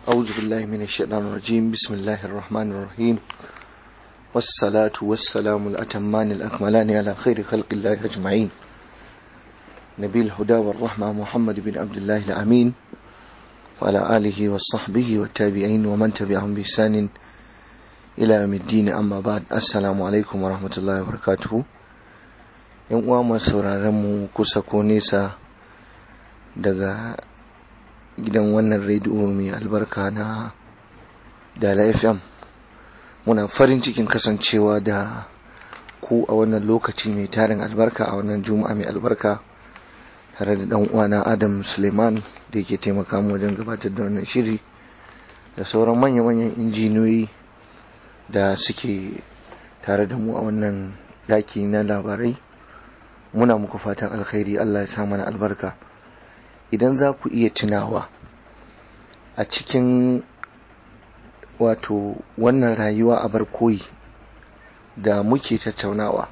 أعوذ بالله من الشيطان الرجيم بسم الله الرحمن الرحيم والصلاة والسلام الأتمان الأكملان على خير خلق الله أجمعين نبي الهدى والرحمة محمد بن عبد الله الأمين وعلى آله وصحبه والتابعين ومن تبعهم بإحسان إلى يوم الدين أما بعد السلام عليكم ورحمة الله وبركاته yan uwa masu sauraron mu kusa ko nesa daga gidan wannan rediyo mai albarka na Dala FM muna farin cikin kasancewa da ku a wannan lokaci mai tarin albarka a wannan juma'a mai albarka tare da dan uwana Adam Suleiman da yake taimaka mu wajen gabatar da wannan shiri da sauran manya-manyan injiniyoyi da suke tare da mu a wannan daki na labarai muna muku fatan alkhairi Allah ya sa mana albarka idan za ku iya tunawa a cikin wato wannan rayuwa a barkoyi da muke tattaunawa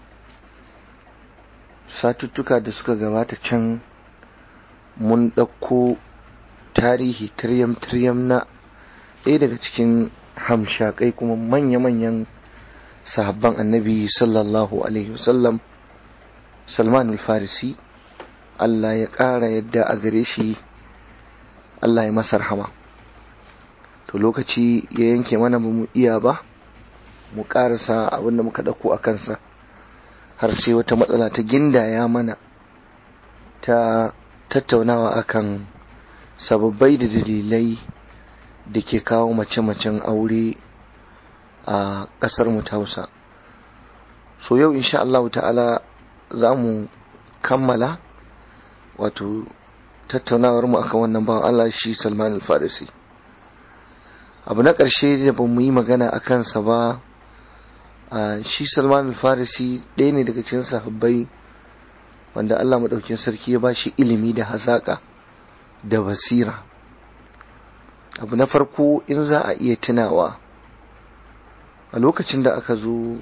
satuttuka da suka gabata can mun ɗauko tarihi tiryam-tiryam na ɗaya daga cikin hamshakai kuma manya-manyan sahabban annabi sallallahu alaihi wasallam salman al-farisi Allah ya ƙara yadda a gare shi Allah ya masa rahama to lokaci ya yanke mana ba mu iya ba mu ƙarasa abinda muka ɗauko a kansa har sai wata matsala ta gindaya mana ta tattaunawa akan sababbai da dalilai da ke kawo mace-macen aure a ƙasar mu ta hausa so yau insha Allah ta'ala za mu kammala wato tattaunawar mu akan wannan bawan Allah shi Salman al-Farisi abu na ƙarshe da ba mu yi magana a kansa ba shi Salman al-Farisi ɗaya ne daga cikin sahabbai wanda Allah maɗaukin sarki ya ba shi ilimi da hazaƙa da basira abu na farko in za a iya tunawa a lokacin da aka zo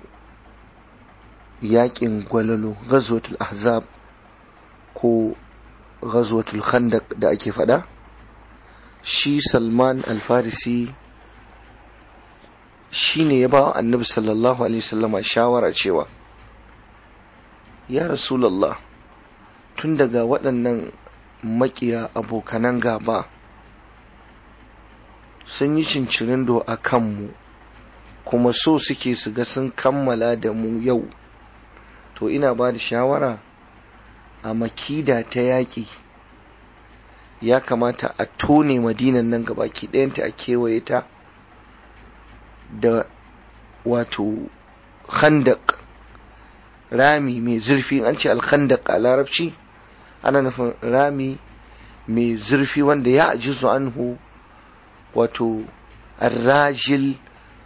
yakin gwalalo ghazwatul ahzab ko ghazwatul khandaq da ake fada shi salman alfarisi shi ne ya ba wa annabi sallallahu alaihi wasallama shawara cewa ya rasulallah tun daga waɗannan makiya abokanan gaba sun yi cincirindo a kanmu kuma so suke su ga sun kammala da mu yau to ina ba da shawara a makida ta yaƙi ya kamata a tone madinan nan gabaki ɗayanta a kewaye ta da wato khandak rami mai zurfi an ce alkhandak a larabci ana nufin rami mai zurfi wanda ya ajizu anhu wato arrajil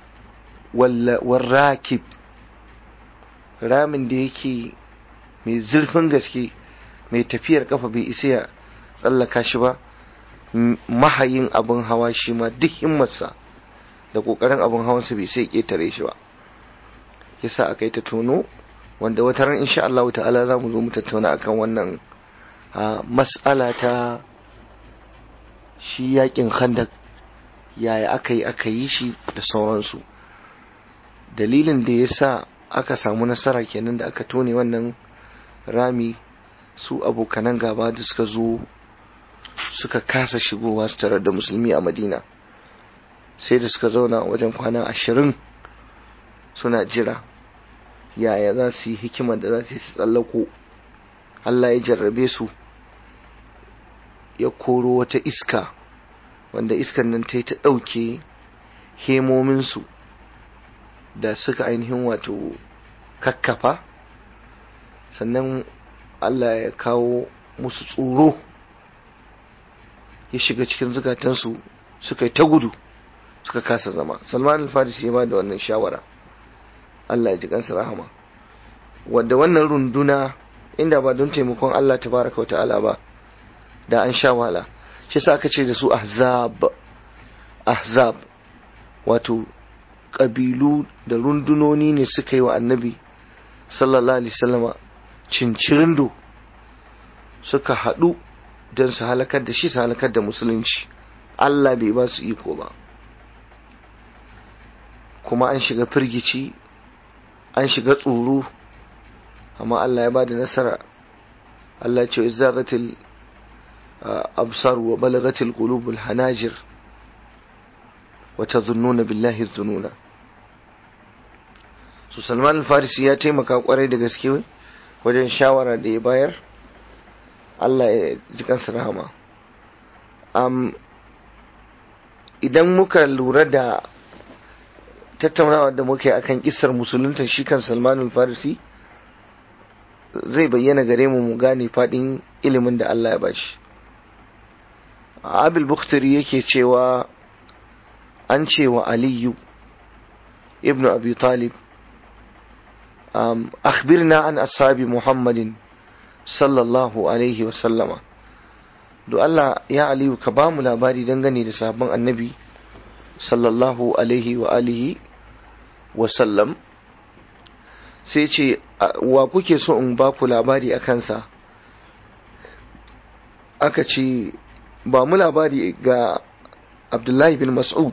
warrakib ramin da yake mai zurfin gaske mai tafiyar kafa bai isa ya tsallaka shi ba mahayin abin hawa shi ma duk himmarsa da kokarin abin hawansa bai sai ketare shi ba yasa aka yi ta tono wanda wata ran insha Allah ta'ala za mu zo mu tattauna akan wannan mas'ala ta shi yakin khandak yaya aka yi aka yi shi da sauransu dalilin da ya sa aka samu nasara kenan da aka tone wannan rami su abokanan gaba da suka zo suka kasa shigowa su tare da musulmi a madina sai da suka zauna wajen kwana ashirin suna jira yaya za su yi hikimar da za su yi tsallako Allah ya jarrabe su ya koro wata iska wanda iskan nan ta yi ta ɗauke hemominsu da suka ainihin wato kakkafa sannan Allah ya kawo musu tsoro ya shiga cikin zukatansu suka yi ta gudu suka kasa zama salman al-farisi ya ba da wannan shawara Allah ya ji kansa rahama wadda wannan runduna inda ba don taimakon Allah tabaraka wa ta'ala ba da an sha wala shi sa aka ce da su ahzab ahzab wato ƙabilu da rundunoni ne suka yi wa annabi sallallahu alaihi wasallama cincirindo suka haɗu don su halakar da shi su halakar da musulunci Allah bai ba su iko ba kuma an shiga firgici an shiga tsoro amma Allah ya ba da nasara Allah ce izagatil absar wa balagatil qulubul hanajir wa tazunnuna billahi dhununa su Salman al-Farisi ya taimaka kwarai da gaske wajen shawara da ya bayar Allah ya ji kansa rahama um, idan muka lura da tattaunawa da muke akan kisar musulunta shi kan Salman al-Farisi zai bayyana gare mu mu gane fadin ilimin da Allah ya bashi Abil Bukhtari yake cewa an cewa Aliyu ibn Abi Talib um, akhbirna an ashabi Muhammadin sallallahu alaihi wa sallama do Allah ya Aliyu ka ba mu labari dangane da sabon annabi sallallahu alaihi wa alihi wa sallam sai ce wa kuke so in ba ku labari a kansa aka ce ba mu labari ga abdullahi bin mas'ud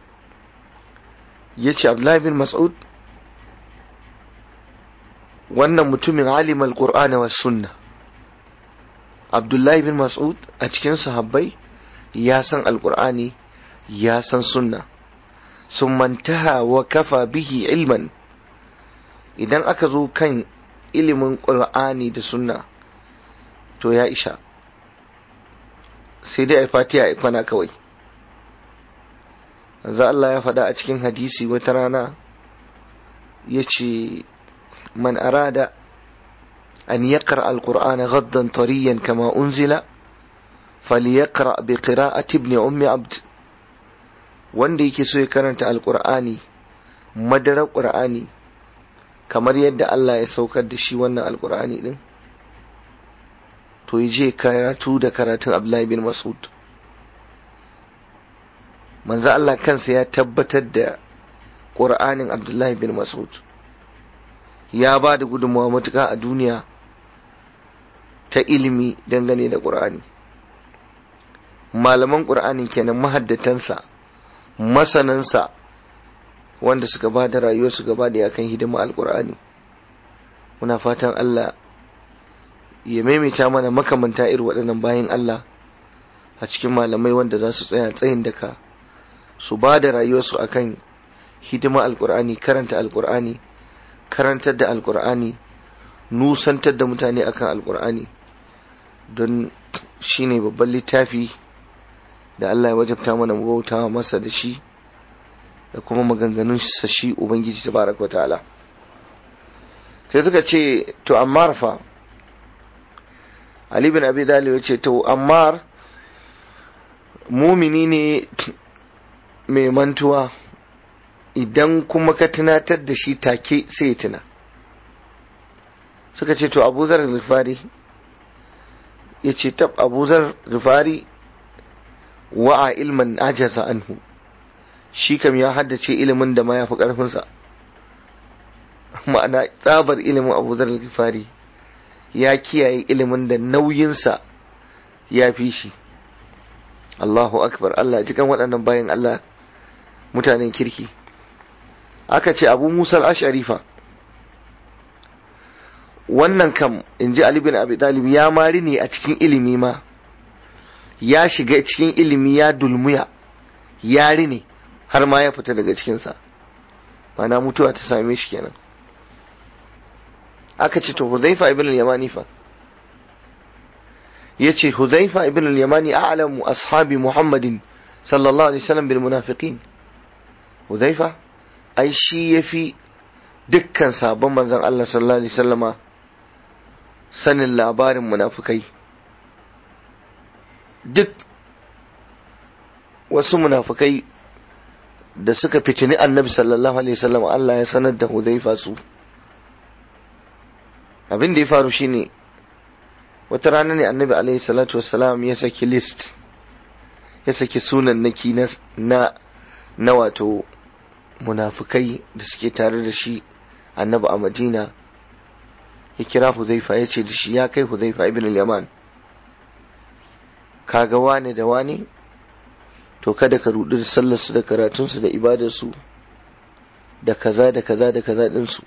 ya ce abdullahi bin mas'ud wannan mutumin alimal qur'ana wa sunna abdullahi bin mas'ud a cikin sahabbai ya san alqur'ani ya san sunna sun mantaha wa kafa bihi ilman idan aka zo kan ilimin ƙur'ani da sunna to ya isha sai dai a fatiha a kwana kawai za Allah ya faɗa a cikin hadisi wata rana ya ce man arada an yaqra al-qur'ana ghaddan tariyan kama unzila falyaqra bi qira'ati ibn ummi abd wanda yake so ya karanta al-qur'ani madarar qur'ani kamar yadda Allah ya saukar da shi wannan alkur'ani din to yi je karatu da karatun Abdullahi bin Mas'ud manzo Allah kansa ya tabbatar da Qur'anin Abdullahi bin Mas'ud ya ba da gudunmawa matuƙa a duniya ta ilimi dangane da Qur'ani malaman Qur'anin kenan mahaddatansa masanansa wanda suka ba da rayuwarsu gaba da yakan hidima alkur'ani muna fatan Allah ya maimaita mana makamanta irin waɗannan bayan Allah a cikin malamai wanda za su tsaya tsayin daka su ba da rayuwarsu akan hidima alkur'ani karanta alkur'ani karantar da alkur'ani nusantar da mutane akan alkur'ani don shine babban littafi da Allah ya wajabta mana mu bauta masa da shi da kuma maganganun sa shi ubangiji tabaraka ta'ala sai suka ce to ammar fa ali bin abi dalib ce to ammar mumini ne mai mantuwa idan kuma ka tunatar da shi take sai ya tuna suka ce to abuzar zufari ya ce tab abuzar zufari wa'a ilman ajaza anhu shi kam ya haddace ilimin da ma ya fi ƙarfinsa ma'ana tsabar ilimin abu zar fari ya kiyaye ilimin da nauyinsa ya fi shi Allahu akbar Allah cikin waɗannan bayan Allah mutanen kirki aka ce abu musa al-asharifa wannan kam in ji Ali bin Abi Talib ya mari ne a cikin ilimi ma ya shiga cikin ilimi ya dulmuya ya ne har ma ya fita daga cikinsa mana mutuwa ta same shi kenan aka ce to huzaifa ibn al-yamani fa yace huzaifa ibn al-yamani a'lamu ashabi muhammadin sallallahu alaihi wasallam bil munafiqin huzaifa ai shi yafi dukkan sabon manzon Allah sallallahu alaihi wasallama sanin labarin munafikai duk wasu munafikai da suka fitini annabi sallallahu alaihi wasallam Allah ya sanar da Hudhaifa su abin da ya faru shine wata rana ne annabi alaihi salatu wassalam ya saki list ya saki sunan naki na na, na wato munafikai da suke tare da shi annabi a Madina ya kira Hudhaifa ya ce da shi ya kai Hudhaifa ibn al-Yaman kaga wane da wane to kada ka rudu da sallarsu da karatunsu da ibadarsu da kaza da kaza da kaza ɗinsu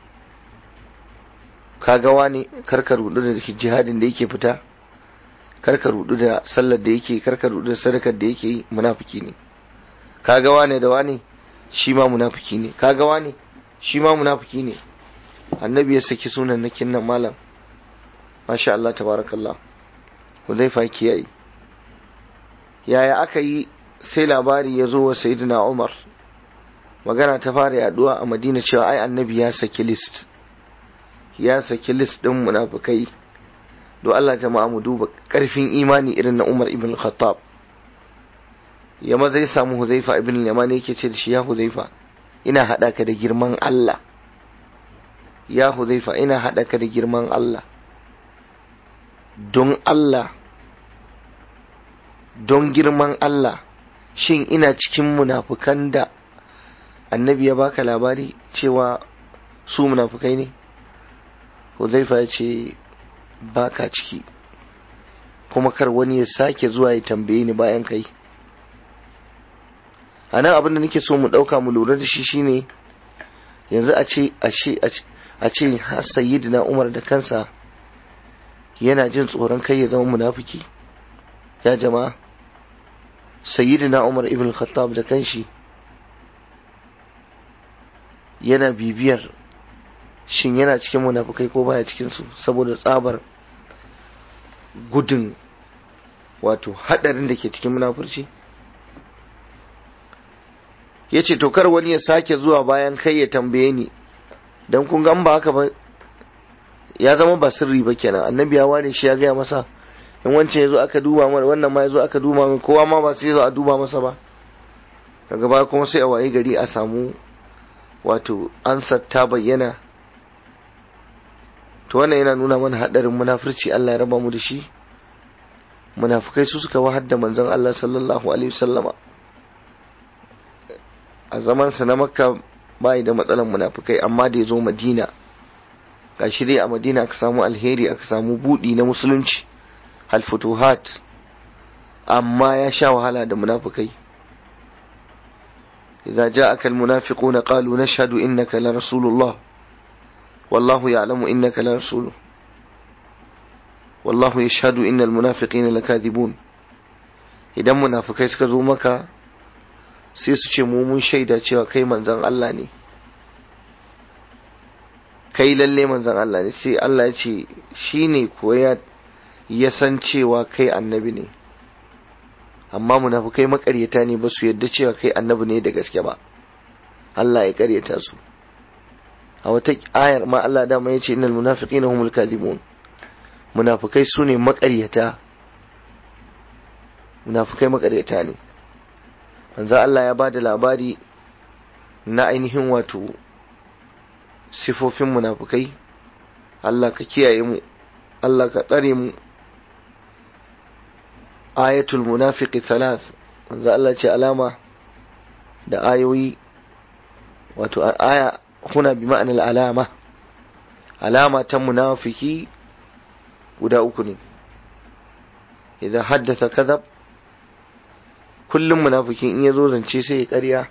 kaga wani karka rudu da jihadin da yake fita karka rudu da sallar da yake karka rudu da sadakar da yake yi munafiki ne kaga wane da wane shi ma munafiki ne kaga wane shi ma munafiki ne annabi ya saki sunan nakin nan malam masha Allah tabarakallah Hudhaifa kiyaye yaya aka yi sai labari ya zo wa sayyidina Umar magana ta fara yaduwa a Madina cewa ai annabi ya saki list ya saki list din munafikai do Allah jama'a mu duba karfin imani irin na Umar ibn Khattab ya maza ya samu Huzaifa ibn Yaman yake ce da shi ya Huzaifa ina hada ka da girman Allah ya Huzaifa ina hada ka da girman Allah don Allah don girman Allah shin ina cikin munafukan da annabi ya baka labari cewa su munafukai ne Huzaifa ya ce baka ciki kuma kar wani ya sake zuwa ya tambaye ni bayan kai a nan abin da nake so mu ɗauka mu lura da shi shine yanzu a ce a ce a ce sayyidina umar da kansa yana jin tsoron kai ya zama munafiki ya jama'a sayyidina umar ibn khattab da kanshi yana bibiyar shin yana cikin munafukai ko baya cikin su saboda tsabar gudun wato hadarin da ke cikin munafurci ya ce to kar wani ya sake zuwa bayan kai ya tambaye ni don kun gan ba haka ba ya zama ba sirri ba kenan annabi ya ware shi ya gaya masa in wancan ya zo aka duba mana wannan ma ya zo aka duba mana kowa ma ba sai zo a duba masa ba daga baya kuma sai a waye gari a samu wato ansar ta bayyana to wannan yana nuna mana hadarin munafurci Allah ya raba mu da shi munafukai su suka wahar da manzon Allah sallallahu alaihi wasallama a zamansa na makka bai da matsalan munafukai amma da ya zo madina ga shi dai a madina aka samu alheri aka samu budi na musulunci halfutuhat amma ya sha wahala da munafukai إذا جاءك المنافقون قالوا نشهد إنك لرسول الله والله يعلم إنك لرسوله والله يشهد إن المنافقين لكاذبون إذا منافقين سكزوا مكة sai su ce mu mun shaida cewa kai manzan Allah ne kai lalle manzan Allah ne sai Allah ya ce shi ne kuwa ya san cewa kai annabi ne amma munafukai makaryata ne ba su yadda cewa kai annabi ne da gaske ba Allah ya karyata su a wata ayar ma Allah dama ya ce innal munafiqina humul kadhibun munafukai su ne makaryata munafukai makaryata ne manzo Allah ya ba da labari na ainihin wato sifofin munafukai Allah ka kiyaye mu Allah ka tsare mu ayatul munafiqi thalath manzo Allah ce alama da ayoyi wato aya huna bi ma'anar alama alama ta munafiki guda uku ne idan haddasa kadhab kullum munafikin in ya zo zance sai ya ƙarya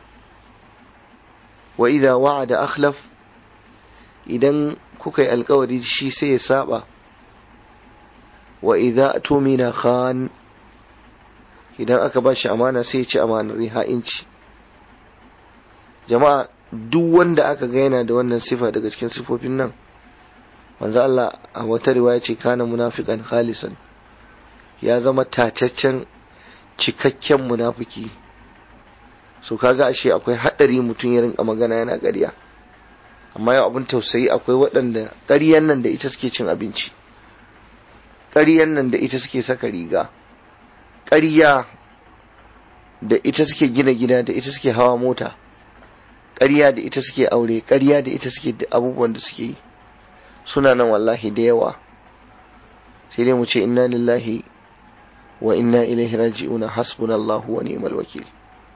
wa idza wa'ada akhlaf idan kuka yi alkawari shi sai ya saba wa idza tumina khan idan aka ba shi amana sai ya ci amanar ha'inci jama'a duk wanda aka ga yana da wannan sifa daga cikin sifofin nan manzo Allah a wata riwaya ce kana munafiqan khalisan ya zama tacaccen cikakken munafiki so kaga ashe akwai hadari mutum ya rinka magana yana ƙarya amma yau abin tausayi akwai waɗanda ƙaryan nan da ita suke cin abinci ƙaryan nan da ita suke saka riga ƙarya da ita suke gina gida da ita suke hawa mota ƙarya da ita suke aure ƙarya da ita suke da abubuwan da suke yi suna nan wallahi da yawa sai dai mu ce inna lillahi wa inna ilaihi raji'una hasbunallahu wa ni'mal wakil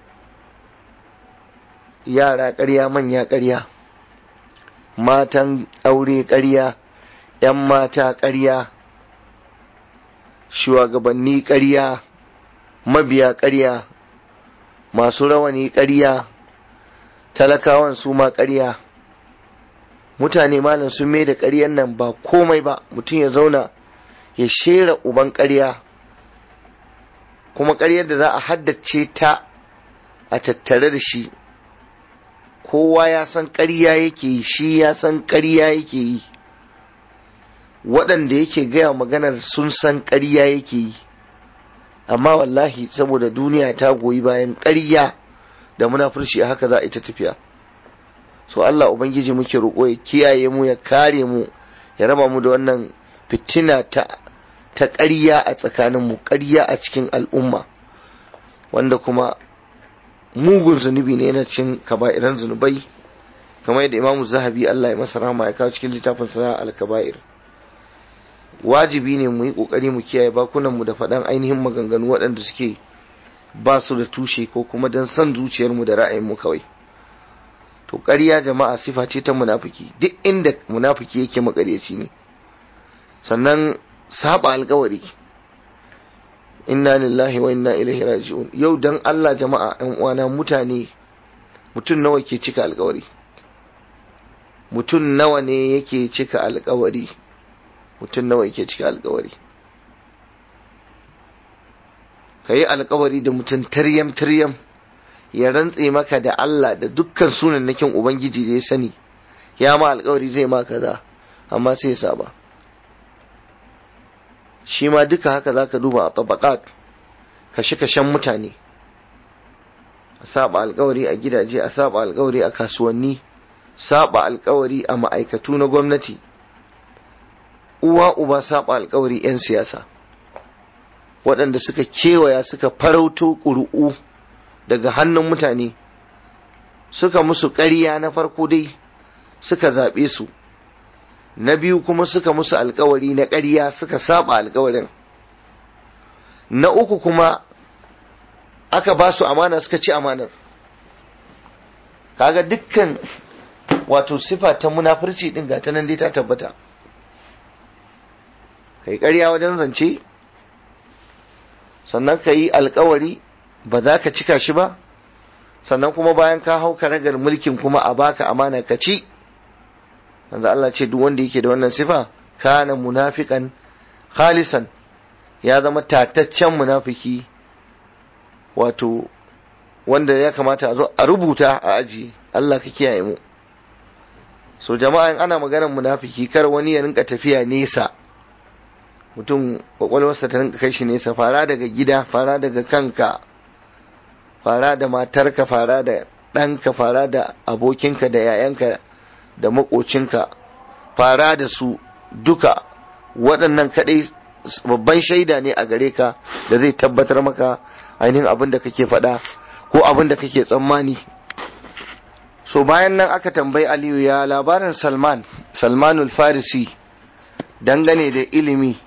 yara ƙarya manya ƙarya matan aure ƙarya ‘yan mata ƙarya shugabanni ƙarya mabiya ƙarya masu rawani ƙarya talakawan su ma ƙarya mutane malam sun mai da ƙaryan nan ba komai ba mutum ya zauna ya shera uban ƙarya kuma ƙaryar da za a haddace ta a tattare da shi kowa ya san ƙarya yake yi shi ya san ƙarya yake yi waɗanda yake gaya maganar sun san ƙarya yake yi amma wallahi saboda duniya ta goyi bayan ƙarya da munafurci a haka za a ita tafiya so Allah ubangiji muke roƙo ya kiyaye mu ya kare mu ya raba mu da wannan fitina ta ta ƙarya a tsakanin mu ƙarya a cikin al'umma wanda kuma mugun zunubi ne yana cin kaba'iran zunubai kamar yadda imamu zahabi Allah ya masa rahama ya kawo cikin littafin sa al-kaba'ir wajibi ne mu yi kokari mu kiyaye bakunan mu da faɗan ainihin maganganu waɗanda suke ba su da tushe ko kuma don son zuciyar mu da ra'ayin mu kawai to ƙarya jama'a sifa ce ta munafiki duk inda munafiki yake makaryaci ne sannan saba alkawari inna lillahi wa inna ilaihi raji'un yau dan Allah jama'a ɗan uwana mutane mutum nawa ke cika alkawari mutum nawa ne yake cika alkawari mutum nawa yake cika alkawari ka yi alkawari da mutum taryam taryam ya rantse maka da Allah da dukkan sunan nakin ubangiji da ya sani ya ma alkawari zai ma kaza amma sai ya saba shi ma duka haka za ka duba a tabaqat kashe-kashen mutane a saba alkawari a gidaje a saba alkawari a kasuwanni saba alkawari a ma'aikatu na gwamnati uwa uba saba alkawari 'yan siyasa waɗanda suka kewaya suka farauto ƙuri'u daga hannun mutane suka musu ƙarya na farko dai suka zaɓe su na biyu kuma suka musu alkawari na ƙarya suka saba alkawarin na uku kuma aka ba su amana suka ci amanar kaga dukkan wato sifa ta munafurci din gata nan dai ta tabbata kai ƙarya wajen zance sannan ka yi alkawari ba za ka cika shi ba sannan kuma bayan ka hau karagar mulkin kuma a baka amana ka ci manzo Allah ce duk wanda yake da wannan sifa kana munafiqan khalisan ya zama tataccen munafiki wato wanda ya kamata a zo a rubuta a aji Allah ka kiyaye mu so jama'a in ana maganar munafiki kar wani ya rinka tafiya nesa mutum kwakwalwarsa ta rinka kai shi nesa fara daga gida fara daga kanka fara da matarka fara da ɗanka fara da abokinka da yayanka da makocinka fara da su duka waɗannan kaɗai babban shaida ne a gare ka da zai tabbatar maka ainihin abin da kake faɗa ko abin da kake tsammani so bayan nan aka tambayi aliyu ya labarin salman salmanul farisi dangane da ilimi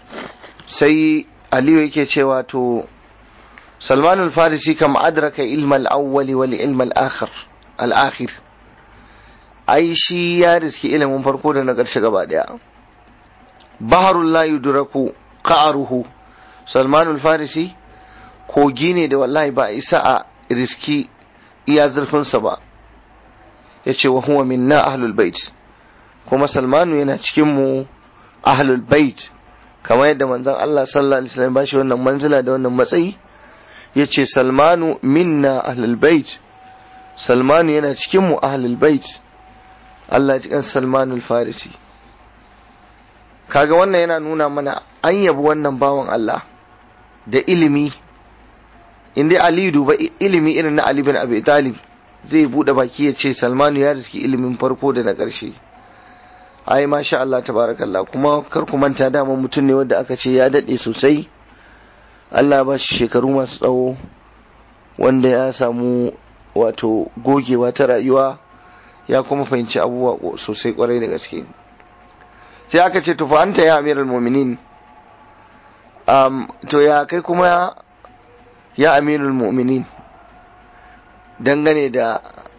sai aliyu yake cewa to salmanul farisi kam adraka ilmal awwali wal ilmal akhir al akhir ai shi ya riski ilimin farko da na ƙarshe gaba ɗaya baharul la yudraku qa'ruhu salmanul farisi kogi ne da wallahi ba isa a riski iya zurfinsa ba yace wa huwa minna ahlul bait kuma salmanu yana cikin mu ahlul bait kamar yadda manzon Allah sallallahu alaihi wasallam bashi wannan manzila da wannan matsayi yace salmanu minna ahlul bait salmanu yana cikin mu ahlul bait Allah ji kan Salmanul Farisi kaga wannan yana nuna mana an yabi wannan bawan Allah da ilimi inda Ali duba ilimi irin na Ali bin Abi Talib zai bude baki ya ce Salmanu ya riski ilimin farko da na ƙarshe ai masha Allah tabarakallah kuma kar ku manta dama mutum ne wanda aka ce ya dade sosai Allah ba shi shekaru masu tsawo wanda ya samu wato gogewa ta rayuwa ya kuma fahimci abubuwa sosai kwarai da gaske sai aka ce tufa anta ya amiral mu'minin um, to ya kai kuma ya amirul mu'minin dangane da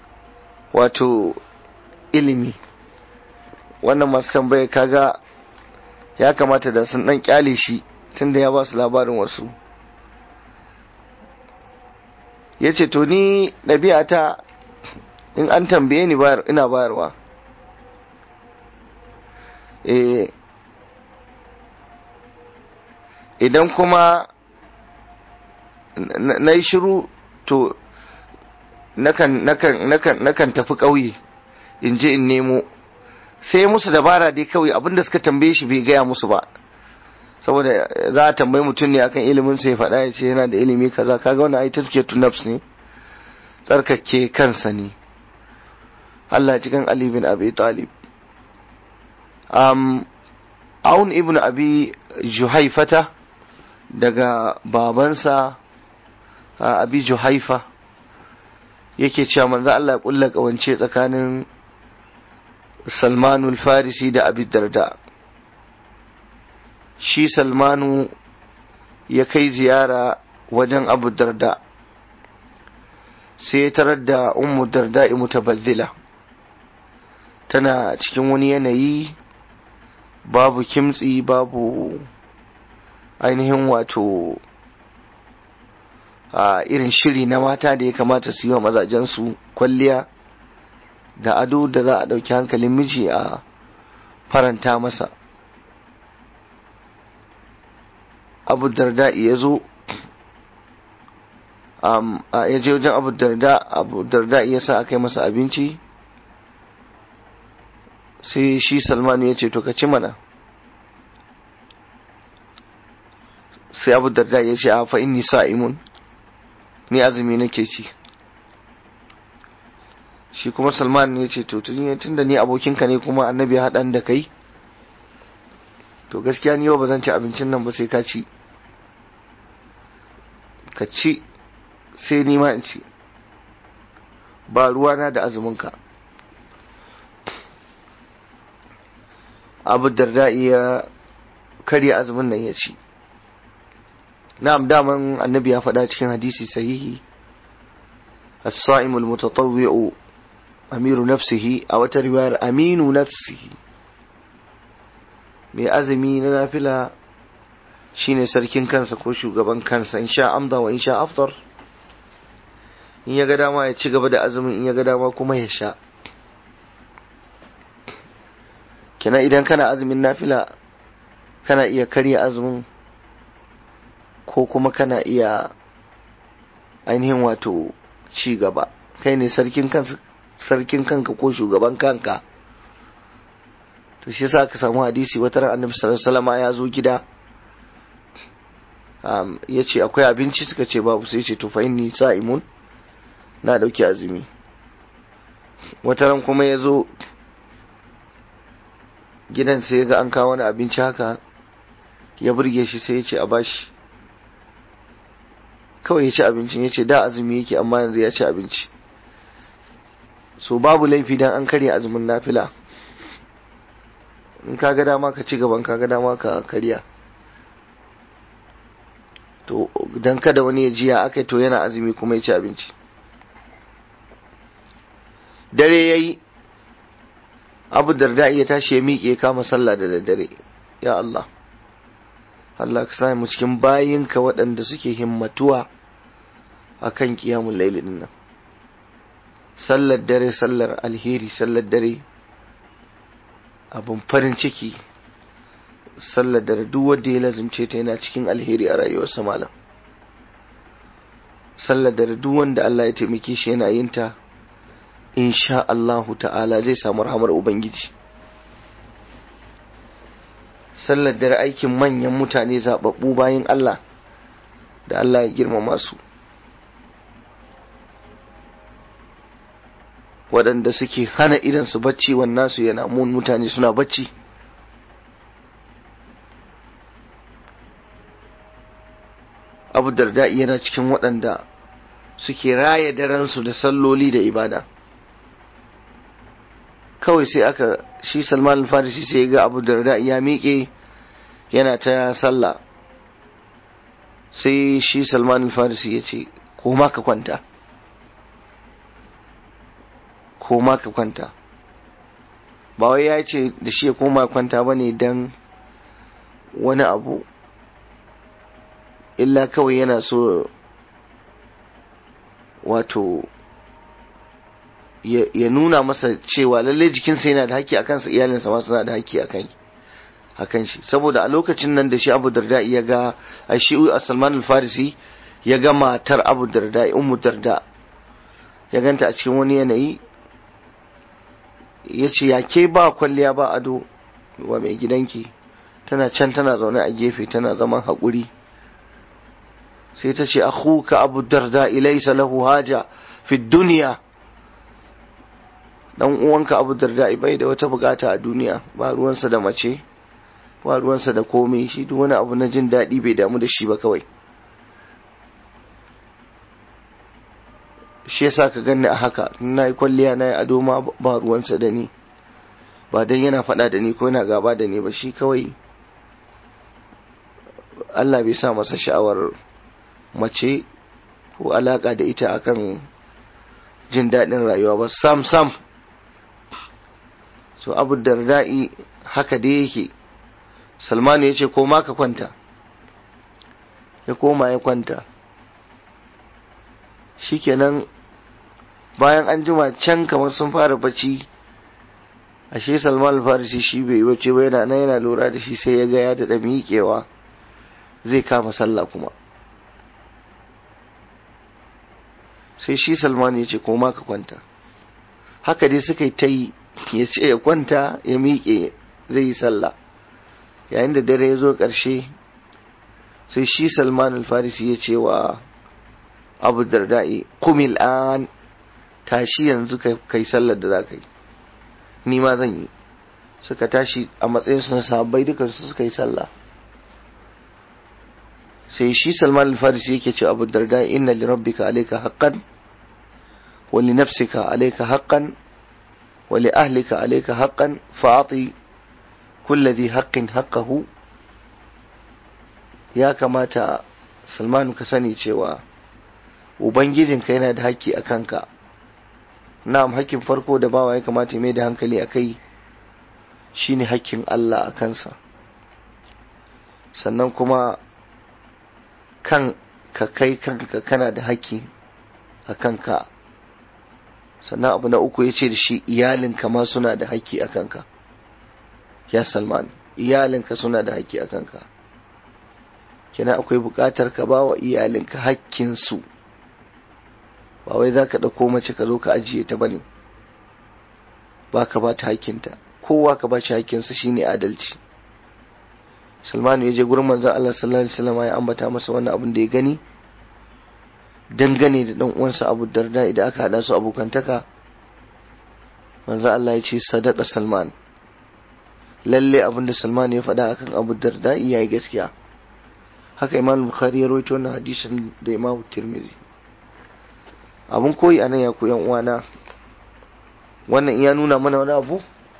wato ilimi wannan masu tambaya kaga ya kamata da sun dan kyale shi tunda ya ba su labarin wasu ya ce to ni ɗabi'ata in an tambaye ni ina bayarwa eh idan kuma na yi shiru to nakan tafi ƙauye in je in nemo sai musu dabara dai kawai abinda suka tambaye shi bai gaya musu ba saboda za a tambayi mutum ne akan ilimin sai faɗa ya ce yana da ilimi kaza kaga wani ai tazkiyatu nafs ne tsarkake kansa ne Allah cikin Ali bin Abi Talib um, Aun ibn Abi Juhaifata daga babansa Abi Juhaifa yake cewa manzo Allah ya kulla kawance tsakanin Salmanul Farisi da Abi Darda shi Salmanu ya kai ziyara wajen Abu Darda sai ya tarar da Ummu Darda mutabazzila tana cikin wani yanayi babu kimtsi babu ainihin wato a irin shiri na mata da ya kamata su yi wa mazajensu kwalliya da ado da za a ɗauki hankalin miji a faranta masa abu darda ya zo ya je wajen abu darda abu darda ya sa aka yi masa abinci sai shi salmanu ya ce to ka ci mana sai abu darda ya ce a fa inni sa'imun ni azumi nake ci shi kuma salman ya ce to tun da ni abokinka ne kuma annabi haɗan da kai to gaskiya ni yau ba zan ci abincin nan ba sai ka ci ka ci sai ni ma in ci ba ruwana da azuminka abu darda ya karya azumin nan ya ci na'am daman annabi ya faɗa cikin hadisi sahihi as-sa'imul mutatawwi'u amiru nafsihi a wata riwayar aminu nafsihi mai azumi na nafila shine sarkin kansa ko shugaban kansa in sha amda wa in sha aftar in ya ga dama ya ci gaba da azumin in ya ga dama kuma ya sha kina idan kana azumin nafila kana iya karya azumin ko kuma kana iya ainihin wato ci gaba kai ne sarkin kansa sarkin kanka ko shugaban kanka to shi yasa aka samu hadisi wata ran annabi sallallahu alaihi wasallam ya zo gida um, ya ce akwai abinci suka ce babu sai ce to fa inni sa'imun na dauki azumi wata ran kuma ya zo gidan sai ga an kawo wani abinci haka ya burge shi sai ya ce a bashi kawai ya ci abincin ya ce da azumi yake amma yanzu ya ci abinci so babu laifi dan an karya azumin nafila in ka ga dama ka ci gaban ka ga dama ka karya to dan kada wani ya jiya aka to yana azumi kuma ya ci abinci dare ya yi abu darda ya tashi ya miƙe kama sallah da daddare ya Allah Allah ka sa mu cikin bayinka waɗanda suke himmatuwa a kan ƙiyamun lailin nan sallar dare sallar alheri sallar dare abin farin ciki sallar dare duk wanda ya lazimce ta yana cikin alheri a rayuwarsa malam sallar dare duk wanda Allah ya taimake shi yana yin ta insha Allahu ta'ala zai samu rahamar ubangiji sallar dare aikin manyan mutane zababbu bayan Allah da Allah ya girmama su waɗanda suke hana idan su bacci wannan su yana mun mutane suna bacci abu darda yana cikin waɗanda suke raya daransu da salloli da ibada kawai sai aka shi salman al-farisi sai ga abu darda ya miƙe yana ta sallah sai shi salman al-farisi ya ce ko ma ka kwanta ko ma ka kwanta ba wai ya ce da shi ya koma kwanta ba ne don wani abu illa kawai yana so wato ya nuna masa cewa lallai jikinsa yana da haƙƙi a kansa iyalinsa ma suna da haƙƙi a kai akan shi saboda a lokacin nan da shi Abu Darda ya ga a shi Salman al-Farisi ya ga matar Abu Darda Ummu Darda ya ganta a cikin wani yanayi ya ce ya ke ba kwalliya ba ado wa mai gidanki tana can tana zaune a gefe tana zaman haƙuri sai ta ce akhuka Abu Darda ilaysa lahu haja fi duniya dan uwanka Abu Darda bai da wata bukata a duniya ba ruwansa da mace ba ruwansa da komai shi duk wani abu na jin daɗi bai damu da shi ba kawai shi yasa ka ganni a haka na yi kwalliya na yi ado ma ba ruwansa da ni ba dan yana faɗa da ni ko yana gaba da ni ba shi kawai Allah bai sa masa sha'awar mace ko alaka da ita akan jin daɗin rayuwa ba sam sam so abu darda'i haka dai yake salmanu ya ce koma ka kwanta ya koma ya kwanta shikenan bayan an jima can kamar sun fara bacci ashe salman farisi shi bai wace ba yana nan yana lura da shi sai ya ga ya daɗa miƙewa zai kama sallah kuma sai shi salman ya ce koma ka kwanta haka dai suka yi ta yi ya ce ya kwanta ya miƙe zai yi sallah yayin da dare ya zo ƙarshe sai shi salman al-farisi ya ce wa abu darda'i kumil an tashi yanzu kai sallar da za ka yi ni ma zan yi suka tashi a matsayinsu na sahabbai dukansu suka yi sallah sai shi salman al-farisi yake ce abu darda'i inna li rabbika alayka haqqan wa li nafsika alayka haqqan wa li ahlika alayka haqqan fa'ati kulli dhi haqqin haqqahu ya kamata salmanu ka sani cewa ubangijinka yana da haƙƙi a kanka na'am haƙƙin farko da bawa ya kamata mai da hankali a kai shine haƙƙin Allah a kansa sannan kuma kan ka kai kanka kana da haƙƙi a kanka sannan abu na uku ya ce da shi iyalinka ma suna da haƙƙi a kanka ya salman iyalinka suna da haƙƙi a kanka kina akwai buƙatar ka ba wa iyalinka haƙƙinsu ba wai za ka ɗauko mace ka zo ka ajiye ta bane ba ka ba ta haƙƙinta kowa ka ba shi haƙƙinsa shine adalci salmanu ya je gurin manzon Allah sallallahu alaihi wasallam ya ambata masa wannan abin da ya gani dangane da dan uwansa Abu Darda idan aka hada su abokantaka manzon Allah ya ce sadaka Salman lalle abin da Salman ya faɗa akan Abu Darda yayi gaskiya haka Imam Bukhari ya rawaito wannan hadisin da Imam Tirmidhi abun koyi anan ya ku yan uwana wannan iya nuna mana wani abu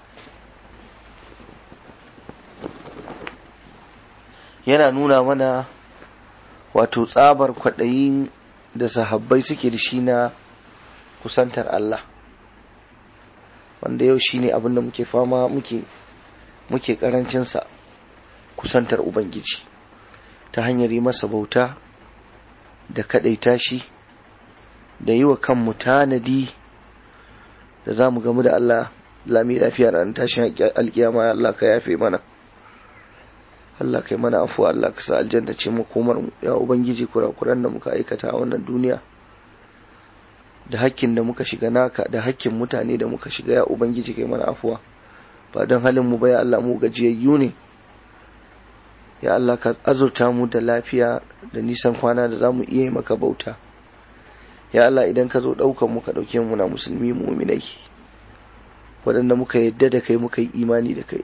yana nuna mana wato tsabar kwaɗayin da sahabbai suke da shi na kusantar Allah wanda yau shine abin da muke fama muke muke karancinsa kusantar Ubangiji ta hanyar yi masa bauta da kaɗaita shi da yi wa kanmu tanadi da za mu gamu da Allah lami lafiya ran tashin alkiyama Allah ka yafe mana Allah kai mana afuwa Allah ka sa aljanna ce mu komar mu ya ubangiji kurakuran da muka aikata a wannan duniya da hakkin da muka shiga naka da hakkin mutane da muka shiga ya ubangiji kai mana afuwa ba don halin mu ba ya Allah mu gajiyayyu ne ya Allah ka azurta mu da lafiya da nisan kwana da zamu iya yi maka bauta ya Allah idan ka zo ɗaukan mu ka ɗauke mu na musulmi muminai waɗanda muka yadda da kai muka yi imani da kai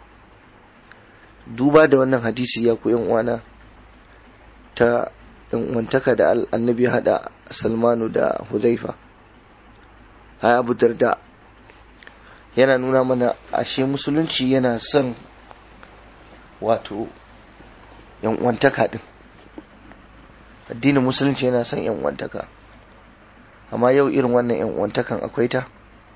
duba da wannan hadisi ya ku uwana ta wantaka da annabi hada salmanu da huzaifa hai abu darda yana nuna mana ashe musulunci yana son wato wantaka din addinin musulunci yana son wantaka amma yau irin wannan wantakan akwai ta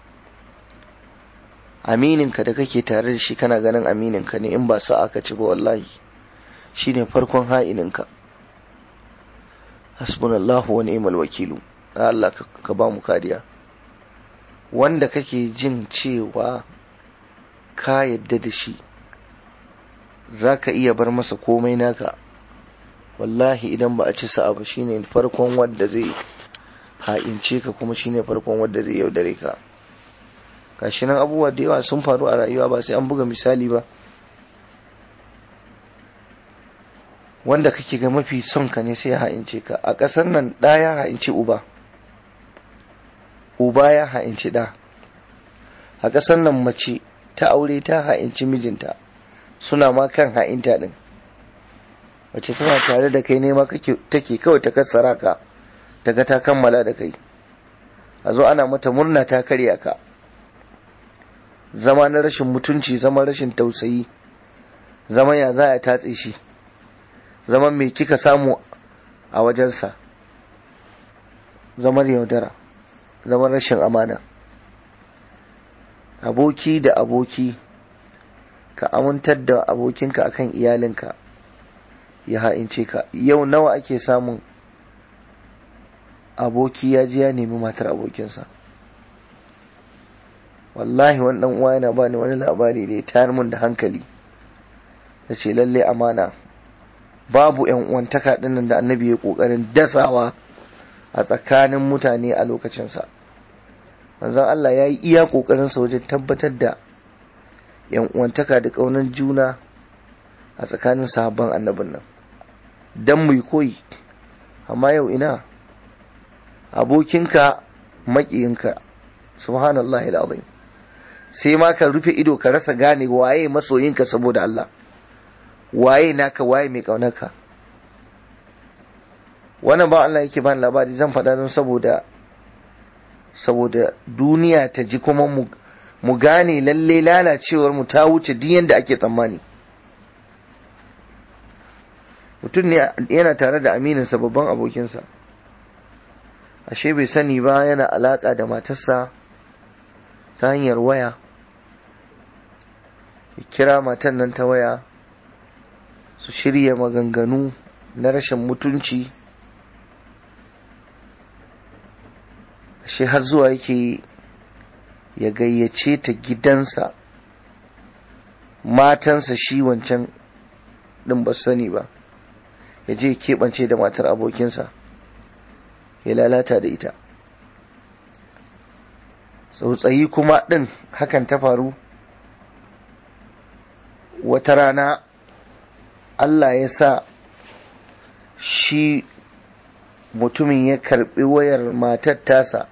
amininka da kake tare da shi kana ganin amininka ne in ba sa aka ci ba wallahi shine farkon ha'ininka hasbunallahu wa ni'mal wakilu Allah ka ba mu kariya wanda kake jin cewa ka yadda da shi za ka iya bar masa komai naka wallahi idan ba a ci sa'a ba shine farkon wanda zai ha'ince ka kuma shine farkon wanda zai yaudare ka gashi nan abubuwa da yawa sun faru a rayuwa ba sai an buga misali ba wanda kake ga mafi son ka ne sai ya ha'ince ka a ƙasar nan ɗa ya ha'inci uba uba ya ha'inci ɗa a ƙasar nan mace ta aure ta ha'inci mijinta suna ma kan ha'inta ɗin mace tana tare da kai nema take kawai ta kassara ka ta ga ta kammala da kai a zo ana mata murna ta karya ka zama na rashin mutunci zama rashin tausayi zama ya za a tatse shi zaman mai kika samu a wajensa zaman yaudara zaman rashin amana aboki da aboki ka amintar da abokinka akan iyalinka ya ha'ince ka yau nawa ake samun aboki ya ji ya nemi matar abokinsa wallahi wani dan uwa yana bani wani labari da ya tayar mun da hankali da ce lalle amana babu yan uwantaka dinnan da annabi ya kokarin dasawa a tsakanin mutane a lokacinsa manzon Allah ya yi iya kokarin sa wajen tabbatar da yan uwantaka da kaunan juna a tsakanin sahabban annabin nan dan mu koyi amma yau ina abokinka makiyinka subhanallahi alazim sai ma ka rufe ido ka rasa gane waye masoyinka saboda Allah waye naka waye mai kaunarka wannan ba Allah yake bani labari zan faɗa don saboda saboda duniya ta ji kuma mu mu gane lalle lalacewar mu ta wuce duk yanda ake tsammani mutum ne yana tare da amininsa babban abokinsa ashe bai sani ba yana alaka da matarsa ta hanyar waya ya kira matan nan ta waya su shirya maganganu na rashin mutunci ashe har zuwa yake ya gayyace ta gidansa matansa shi wancan ɗin ba sani ba ya je keɓance da matar abokinsa ya lalata da ita tsautsayi kuma ɗin hakan ta faru wata rana Allah ya sa shi mutumin ya karɓi wayar matar tasa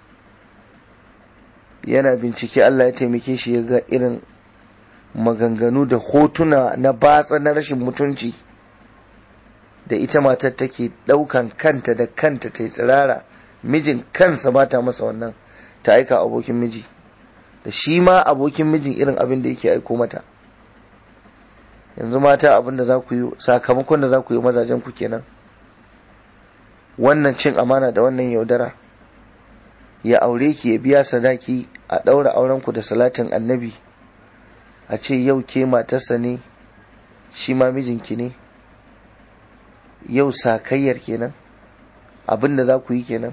yana bincike Allah ya taimake shi ya ga irin maganganu da hotuna na batsa na rashin mutunci da ita matar take ɗaukan kanta da kanta ta yi tsirara mijin kansa ba ta masa wannan ta aika abokin miji da shi ma abokin mijin irin abin da yake aiko mata yanzu mata abin da za ku yi sakamakon da za ku yi mazajen ku kenan wannan cin amana da wannan yaudara ya aure ki ya biya sadaki a ɗaura aurenku da salatin annabi a ce yau ke matarsa ne shi ma mijinki ne yau sakayyar kenan abin da za ku yi kenan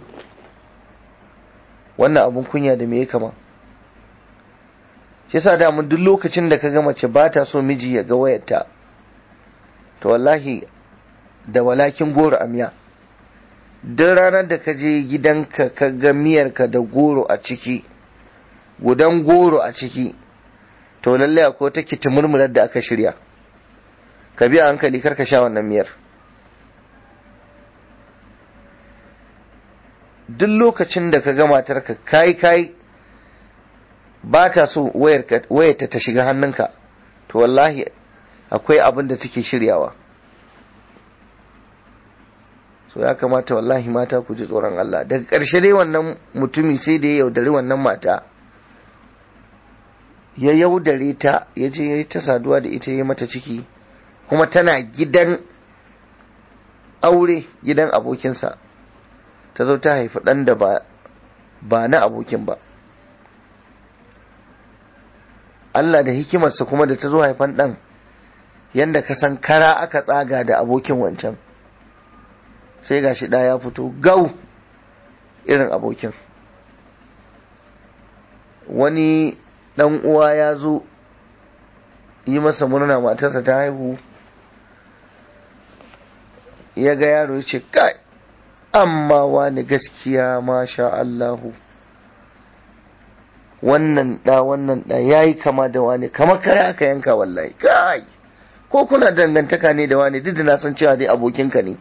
wannan abin kunya da me ya kama shi yasa da mun duk lokacin da ka ga mace ba ta so miji ya ga wayarta to wallahi da walakin goro a miya duk ranar da ka je gidanka ka ga miyarka da goro a ciki gudan goro a ciki to lalle akwai ta kitimurmurar da aka shirya ka biya hankali kar ka sha wannan miyar duk lokacin da ka ga matarka kai kai ba ta so wayarta ta shiga hannunka to wallahi akwai abin da take shiryawa so ya kamata wallahi mata ku ji tsoron Allah daga ƙarshe dai wannan mutumi sai da ya yaudari wannan mata ya yaudare ta ya je ya yi ta saduwa da ita ya mata ciki kuma tana gidan aure gidan abokinsa ta zo ta haifi ɗan da ba, ba na abokin ba Allah da hikimarsa kuma da ta zo haifan ɗan yadda ka san kara aka tsaga da abokin wancan sai ga shi ya fito gau irin abokin wani ɗan uwa ya zo yi masa murna matarsa ta haihu ya ga yaro ya ce kai amma wani gaskiya masha Allahu wannan ɗa wannan ɗa ya yi kama da wani kamar kare aka yanka wallahi kai ko kuna dangantaka ne da wani duk da na san cewa dai abokinka ne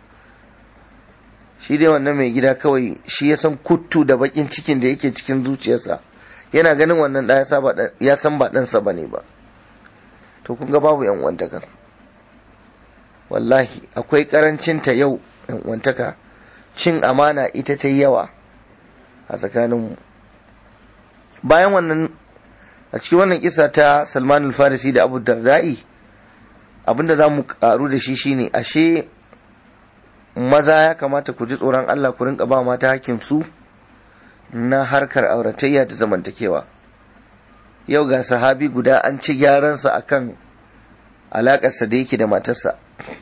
shi dai wannan mai gida kawai shi ya san kuttu da bakin cikin da yake cikin zuciyarsa yana ganin wannan ɗa ya san ba ɗansa ba ne ba to kun ga babu yan uwantaka wallahi akwai karancinta yau yan uwantaka cin amana ita ta yi yawa a tsakaninmu bayan wannan a cikin wannan kisa ta salman al-farisi da abu dardai abinda za mu karu da shi shine ashe maza ya kamata ku ji tsoron Allah ku rinka ba mata hakin su na harkar auratayya da zamantakewa yau ga sahabi guda an ci gyaransa akan alakarsa da yake da matarsa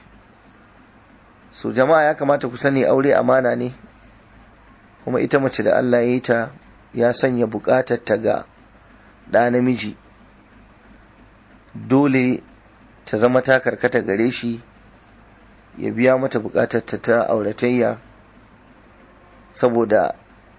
so jama'a ya kamata ku sani aure amana ne kuma ita mace da Allah ya yi ta ya sanya bukatar ta ga ɗa namiji dole ta zama ta karkata gare shi ya biya mata bukatar ta ta auratayya saboda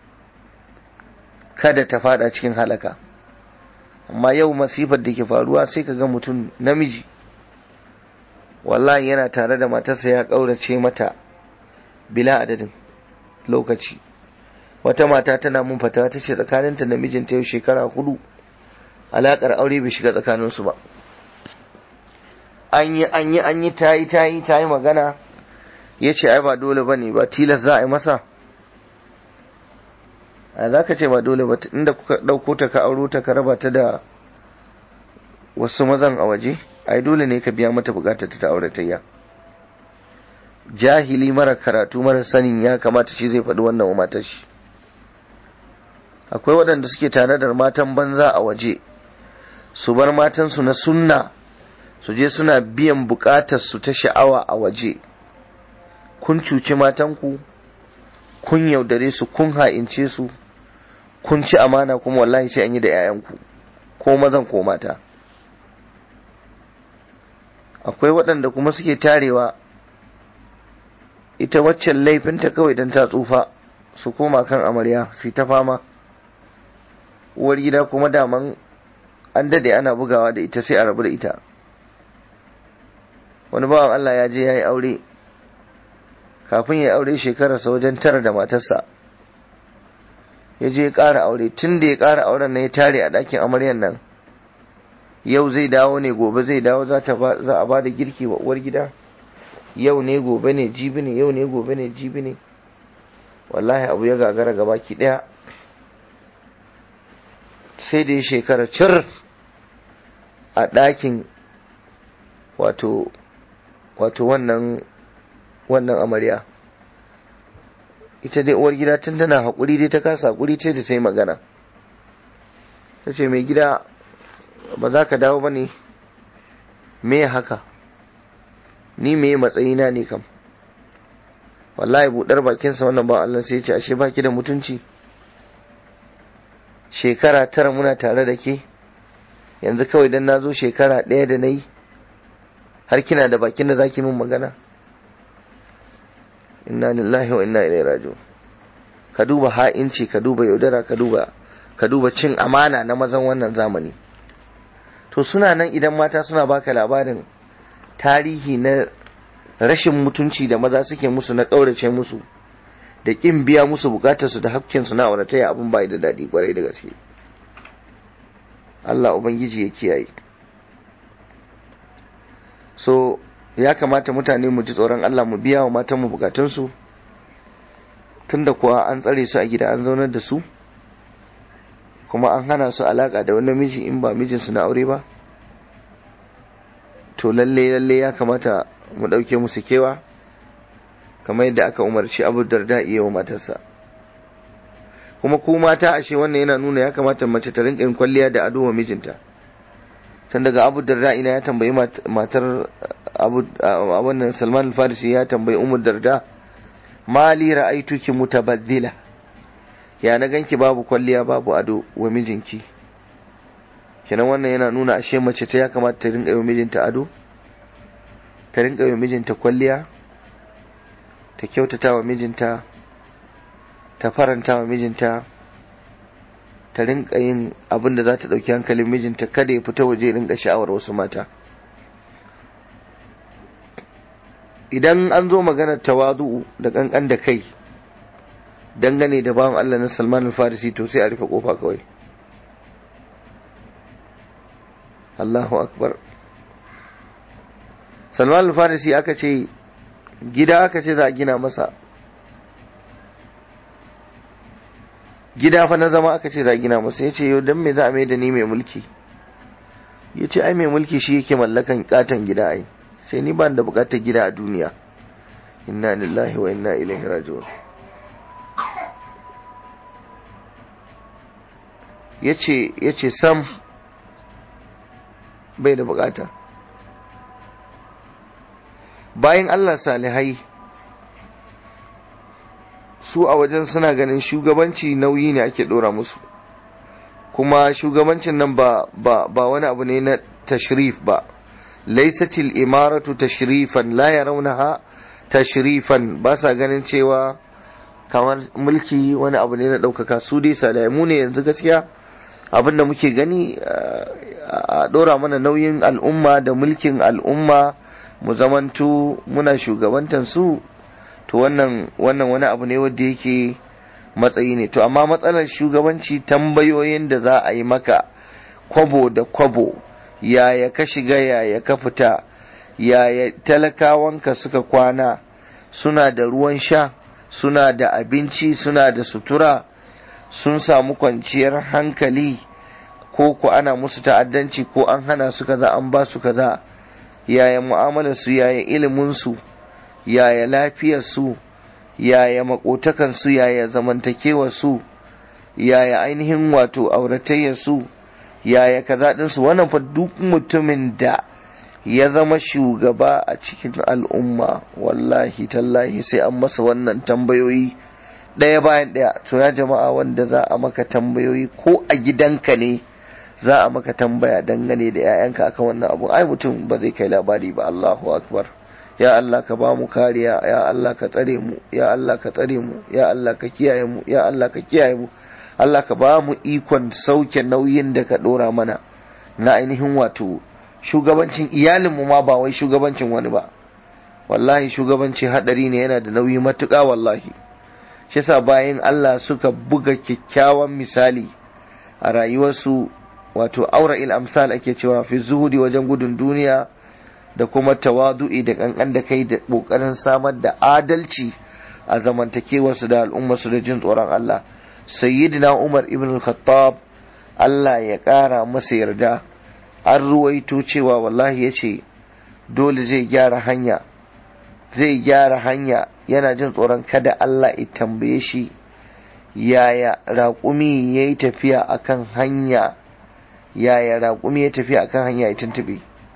kada ta fada cikin halaka amma yau masifar da ke faruwa sai ka ga mutum namiji wallahi yana tare da matarsa ya ƙaurace mata bila adadin lokaci wata mata tana mun fata ta ce tsakaninta da mijinta yau shekara hudu alaƙar aure bai shiga tsakaninsu ba an yi an yi an yi ta yi ta yi ta yi magana ya ce ai ba dole ba ne ba tilas za a yi masa a za ka ce ba dole ba inda kuka ɗauko ta ka auro ta ka raba ta da wasu mazan a waje ai dole ne ka biya mata bukatar ta auratayya jahili mara karatu mara sanin ya kamata shi zai faɗi wannan wa matar shi akwai waɗanda suke tare da matan banza a waje su bar matansu na sunna su je suna biyan bukatar su ta sha'awa a waje kun cuci matanku kun yaudare su kun ha'ince su kun ci amana kuma wallahi sai an yi da 'ya'yanku ko mazan ko mata akwai waɗanda kuma suke tarewa ita waccan laifinta kawai don ta tsufa su koma kan amarya su ta fama uwar gida kuma daman an dade ana bugawa da ita sai a rabu da ita wani bawan Allah ya je ya yi aure kafin ya aure shekararsa wajen tara da matarsa ya je ya ƙara aure tun da ya ƙara auren na ya tare a ɗakin amaryan nan yau zai dawo ne gobe zai dawo za a ba da girki wa uwar gida yau ne gobe ne jibi ne yau ne gobe ne jibi ne wallahi abu ya gagara gabaki ɗaya sai da ya shekara cir a ɗakin wato wato wannan wannan amarya ita dai uwar gida tun tana haƙuri dai ta kasa haƙuri ce da ta yi magana ta ce mai gida ba za ka dawo ba ne me haka ni me matsayina ne kam wallahi buɗar bakinsa wannan ba Allah sai ya ce ashe baki da mutunci shekara tara muna tare da ke yanzu kawai dan na zo shekara ɗaya da na yi har kina da bakin da zaki min magana inna lillahi wa inna ilaihi raji'un ka duba ha'inci ka duba yaudara ka duba ka duba cin amana na mazan wannan zamani to suna nan idan mata suna baka labarin tarihi na rashin mutunci da maza suke musu na ƙaurace musu da ƙin biya musu bukatarsu da hakkinsu na aurataya abin bai da daɗi kwarai da gaske Allah Ubangiji ya kiyaye so ya kamata mutane mu ji tsoron Allah mu biya wa matanmu bukatunsu tunda kuwa an tsare su a gida an zaunar da su kuma an hana su alaka da wani miji in ba mijinsu na aure ba to lalle lalle ya kamata mu ɗauke musu kewa kamar yadda aka umarci abu darda iya wa matarsa kuma ku mata ashe wannan yana nuna ya kamata mace ta rinka yin kwalliya da ado wa mijinta tun daga abu darda ina ya tambayi matar abu wannan salman al-farisi ya tambayi umar darda mali ra'aituki mutabaddila ya na ganki babu kwalliya babu ado wa mijinki kenan wannan yana nuna ashe mace ta ya kamata ta rinka yi mijinta ado ta rinka yi mijinta kwalliya ta kyautata wa mijinta ta faranta wa mijinta ta rinka yin abin da za ta ɗauki hankalin mijinta kada ya fita waje rinka sha'awar wasu mata idan an zo maganar tawazu da kankan da kai dangane da bawan Allah na Salman al-Farisi to sai a rufe kofa kawai Allahu akbar Salman al-Farisi aka ce gida aka ce za a gina masa gida fa na zama aka ce za a gina masa ya ce yau don me za a mai da ni mai mulki ya ce ai mai mulki shi yake mallakan katon gida ai sai ni ba da bukatar gida a duniya inna lillahi wa inna ilaihi raji'un yace yace sam bai da bukata bayan Allah salihai su a wajen suna ganin shugabanci nauyi ne ake dora musu kuma shugabancin nan ba ba ba wani abu ne na tashrif ba laisatil imaratu tashrifan la yarawnaha tashrifan ba sa ganin cewa kamar mulki wani abu ne na ɗaukaka su dai salihai mu ne yanzu gaskiya abin da muke gani a ɗora mana nauyin al'umma da mulkin al'umma mu zamanto muna shugabantan su to wannan wannan wani abu ne wanda yake matsayi ne to amma matsalar shugabanci tambayoyin da za a yi maka kwabo da kwabo yaya ka shiga yaya ka fita yaya talakawanka suka kwana suna da ruwan sha suna da abinci suna da sutura sun samu kwanciyar hankali ko ku ana musu ta'addanci ko an hana su kaza an ba su kaza yaya mu'amalar su yaya ilimin su yaya lafiyar su yaya makotakan su yaya zamantakewar su yaya ainihin wato auratayyar su yaya kaza din su wannan fa duk mutumin da ya zama shugaba a cikin al'umma wallahi tallahi sai an masa wannan tambayoyi ɗaya bayan ɗaya to ya jama'a wanda za a maka tambayoyi ko a gidanka ne za a maka tambaya dangane da 'ya'yanka akan wannan abu ai mutum ba zai kai labari ba Allahu akbar ya Allah ka ba mu kariya ya Allah ka tsare mu ya Allah ka tsare mu ya Allah ka kiyaye mu ya Allah ka kiyaye mu Allah ka ba mu ikon sauke nauyin da ka dora mana na ainihin wato shugabancin iyalinmu ma ba wai shugabancin wani ba wallahi shugabanci hadari ne yana da nauyi matuƙa wallahi shi yasa bayan Allah suka buga kyakkyawan misali a rayuwarsu wato aura il amsal ake cewa fi zuhudi wajen gudun duniya da kuma tawadu'i da kankan da kai da kokarin samar da adalci a zamantakewarsu da al'ummarsu da jin tsoron Allah sayyidina Umar ibn al-Khattab Allah ya ƙara masa yarda an ruwaito cewa wallahi ya ce dole zai gyara hanya zai gyara hanya yana jin tsoron kada Allah ya tambaye shi yaya raƙumi ya yi tafiya akan hanya yaya raƙumi ya tafiya akan hanya ya tuntube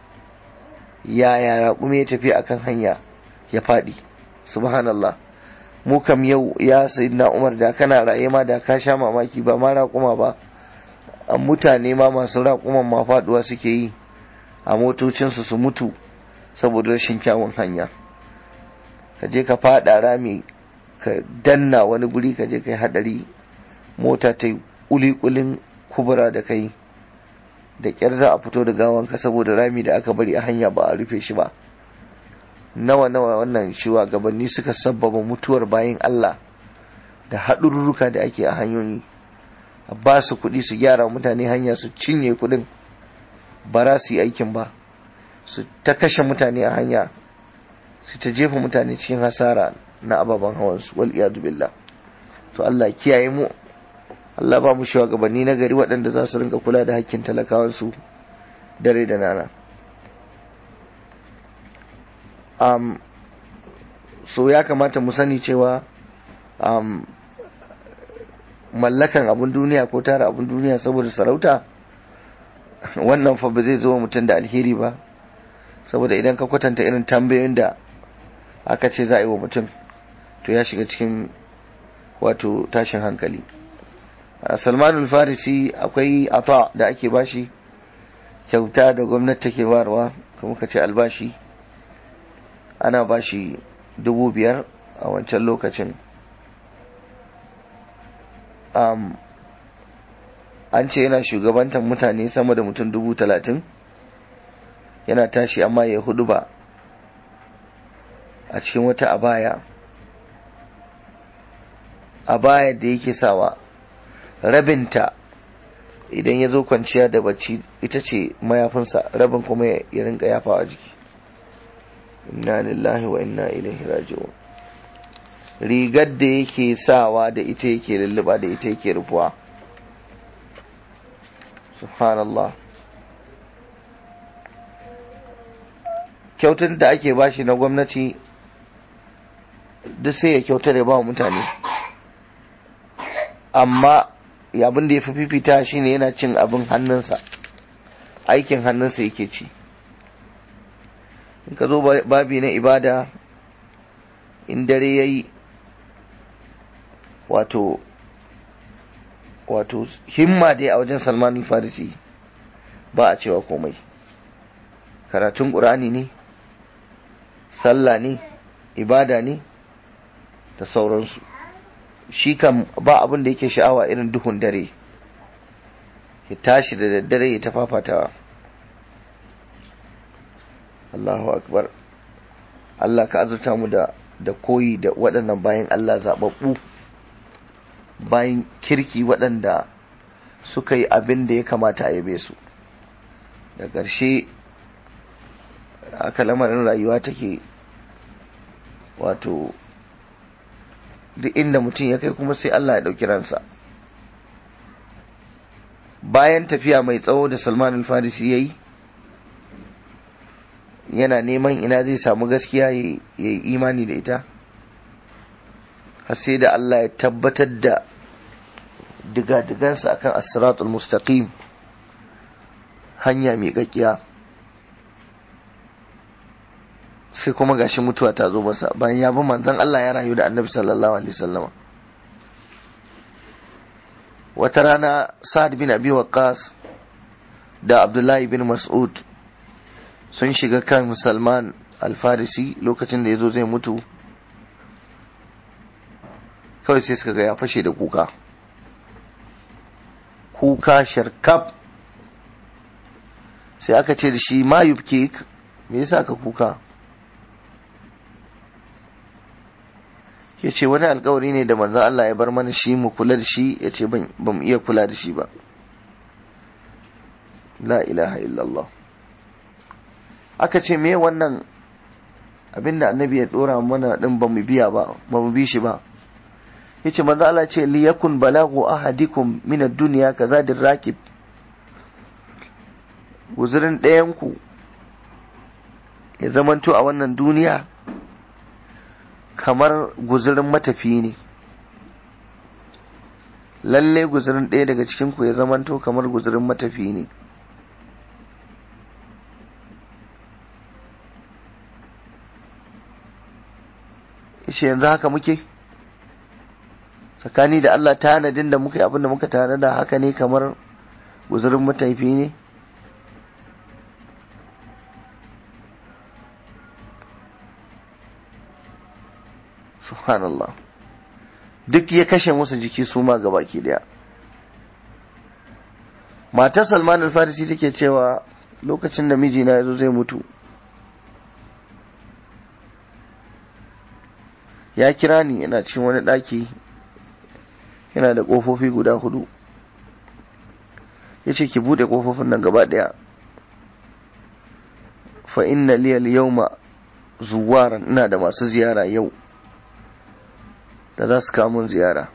yaya raƙumi ya tafiya akan hanya ya faɗi subhanallah mu kam yau ya sayyidina umar da kana raye ma da ka sha mamaki ba ma raƙuma ba mutane ma masu raƙuman ma faɗuwa suke yi a motocinsu su mutu saboda rashin kyawun hanya ka je ka faɗa rami ka danna wani guri ka je ka yi haɗari mota ta yi ƙuliƙulin kubura da kai da ƙyar za a fito da gawanka saboda rami da aka bari a hanya ba a rufe shi ba nawa nawa wannan shiwa gabanni suka sabbaba mutuwar bayan Allah da haɗururruka da ake a hanyoyi a ba su kuɗi su gyara mutane hanya su cinye kuɗin ba za su yi aikin ba su ta kashe mutane a hanya su ta jefa mutane cikin hasara na ababen hawansu wal iyadu billah to Allah kiyaye mu Allah ba mu shugabanni na gari waɗanda za su rinka kula da hakkin talakawansu dare da nana um, so ya kamata mu sani cewa um, mallakan abun duniya ko tara abun duniya saboda sarauta wannan fa ba zai zo mutum da alheri ba saboda idan ka kwatanta irin tambayoyin da aka ce za a yi wa mutum to ya shiga cikin wato tashin hankali salmanul farisi akwai ata da ake bashi kyauta da gwamnati take barwa kuma ka ce albashi ana bashi dubu biyar a wancan lokacin um, an ce yana shugabantar mutane sama da mutum dubu talatin yana tashi amma ya hudu ba a cikin wata abaya abaya da yake sawa rabinta idan ya zo kwanciya da bacci ita ce mayafinsa rabin kuma ya rinka yafawa jiki inna lillahi wa inna ilaihi raji'un rigar da yake sawa da ita yake lulluba da ita yake rufuwa subhanallah kyautar da ake bashi na gwamnati duk sai ya kyautar ya ba mutane amma abin da ya fi fifita shine yana cin abin hannunsa aikin hannunsa yake ci in ka zo babi na ibada in dare ya yi wato wato himma dai a wajen salman farisi ba a cewa komai karatun ƙur'ani ne sallah ne ibada ne da sauransu shi kan ba abin da yake sha'awa irin duhun dare ya tashi da daddare ya tafafatawa Allahu akbar Allah ka azurta mu da da koyi da waɗannan bayan Allah zaɓaɓɓu bayan kirki waɗanda suka yi abin da ya kamata a yabe su da ƙarshe aka lamarin rayuwa take wato duk inda mutum ya kai kuma sai Allah ya ɗauki ransa bayan tafiya mai tsawo da salman al-farisi ya yi yana neman ina zai samu gaskiya ya yi imani da ita har sai da Allah ya tabbatar da diga-digansa akan asiratul mustaqim hanya mai gaggiya sai kuma gashi mutuwa ta zo masa bayan ya bi manzon Allah ya rayu da annabi sallallahu alaihi wasallam wata rana sa'ad bin abi waqqas da abdullahi bin mas'ud sun shiga kan salman alfarisi lokacin da ya zo zai mutu kawai sai suka ga ya fashe da kuka kuka sharkaf sai aka ce da shi ma yubke me yasa ka kuka ya ce wani alkawari ne da manzan Allah ya bar mana shi mu kula da shi ya ce ban mu iya kula da shi ba la ilaha illallah aka ce me wannan abinda annabi ya dora mana din ba mu biya ba ba mu bi shi ba yace manzo Allah ce li yakun balagu ahadikum min ad-dunya kazadir rakib guzurin ɗayan ku ya zamanto a wannan duniya kamar guzurin matafi ne lalle guzurin ɗaya daga cikin ku ya zamanto kamar guzurin matafi ne yace yanzu haka muke tsakani da Allah tanadin da muka yi abin da muka tanada haka ne kamar guzurin matafi ne subhanallah duk ya kashe musu jiki su ma gabaki daya matar salman al-farisi take cewa lokacin da mijina ya zo zai mutu ya kira ni yana cikin wani ɗaki yana da ƙofofi guda hudu ya ce ki buɗe ƙofofin nan gaba ɗaya fa inna liyal yawma zuwaran ina da masu ziyara yau da za su kamun ziyara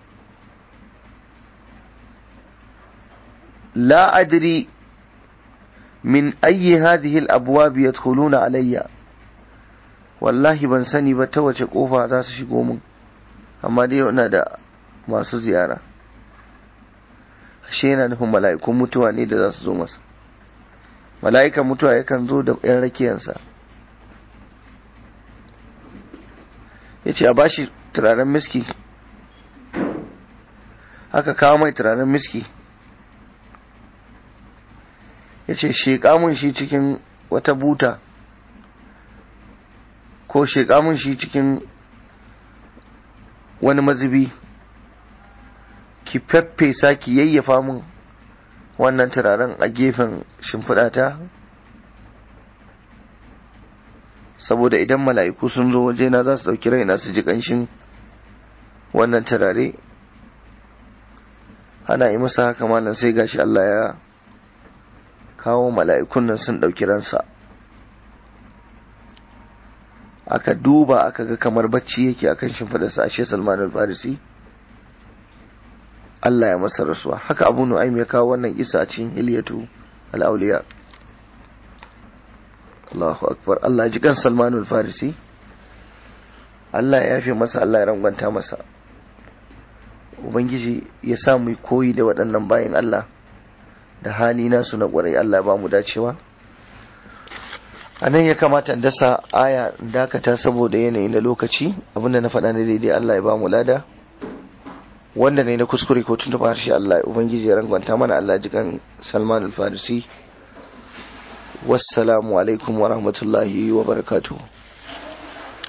la adri min ayyi hadhihi al-abwab yadkhuluna alayya wallahi ban sani ba ta wace kofa za su shigo mun amma dai ina da masu ziyara ashe yana nufin mala'ikun mutuwa ne da za su zo masa mala'ikan mutuwa yakan zo da yan rakiyansa ya ce a bashi turaren miski aka kawo mai turaren miski ya ce sheƙa mun shi cikin wata buta ko sheƙa mun shi cikin wani mazubi ki feffesa ki yayyafa mun wannan turaren a gefen shimfiɗata saboda idan mala'iku sun zo wajena za su ɗauki raina su ji ƙanshin wannan turare ana yi masa haka malam sai gashi Allah ya kawo mala'ikun nan sun ɗauki ransa aka duba aka ga kamar bacci yake akan shimfiɗarsa ashe Salman al-Farisi Allah ya masa rasuwa haka Abu Nu'aym ya kawo wannan isa a cikin Hilyatu al-Awliya Allahu akbar Allah ji kan Salman al-Farisi Allah ya yafe masa Allah ya rangwanta masa Ubangiji ya sa mu koyi da waɗannan bayan Allah da hali nasu na ƙwarai Allah ba mu dacewa a nan ya kamata in dasa aya dakata saboda yanayi na lokaci abinda na faɗa na daidai Allah ya ba mu lada wanda ne na kuskure ko tun harshe Allah ubangiji ya rangwanta mana Allah jikan Salman al-Farisi wassalamu alaikum wa rahmatullahi wa barakatuh